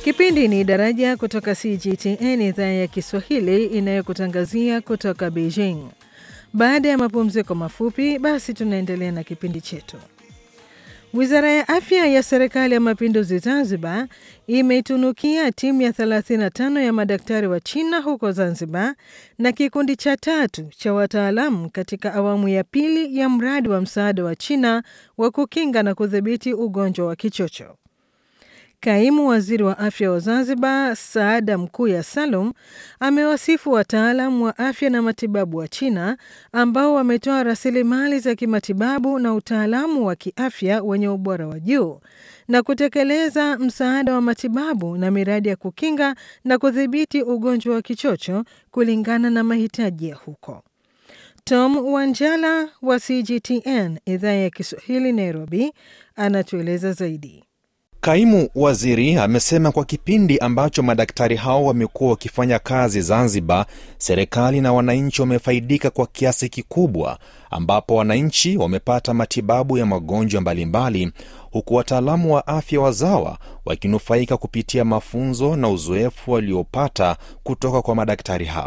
Kipindi ni Daraja kutoka CGTN idhaa ya Kiswahili inayokutangazia kutoka Beijing. Baada ya mapumziko mafupi, basi tunaendelea na kipindi chetu. Wizara ya Afya ya Serikali ya Mapinduzi Zanzibar imeitunukia timu ya 35 ya madaktari wa China huko Zanzibar na kikundi cha tatu cha wataalamu katika awamu ya pili ya mradi wa msaada wa China wa kukinga na kudhibiti ugonjwa wa kichocho. Kaimu waziri wa afya wa Zanzibar, Saada Mkuya Salum, amewasifu wataalam wa afya na matibabu wa China ambao wametoa rasilimali za kimatibabu na utaalamu wa kiafya wenye ubora wa juu na kutekeleza msaada wa matibabu na miradi ya kukinga na kudhibiti ugonjwa wa kichocho kulingana na mahitaji ya huko. Tom Wanjala wa CGTN idhaa ya Kiswahili Nairobi anatueleza zaidi. Kaimu waziri amesema kwa kipindi ambacho madaktari hao wamekuwa wakifanya kazi Zanzibar, serikali na wananchi wamefaidika kwa kiasi kikubwa, ambapo wananchi wamepata matibabu ya magonjwa mbalimbali, huku wataalamu wa afya wazawa wakinufaika kupitia mafunzo na uzoefu waliopata kutoka kwa madaktari hao.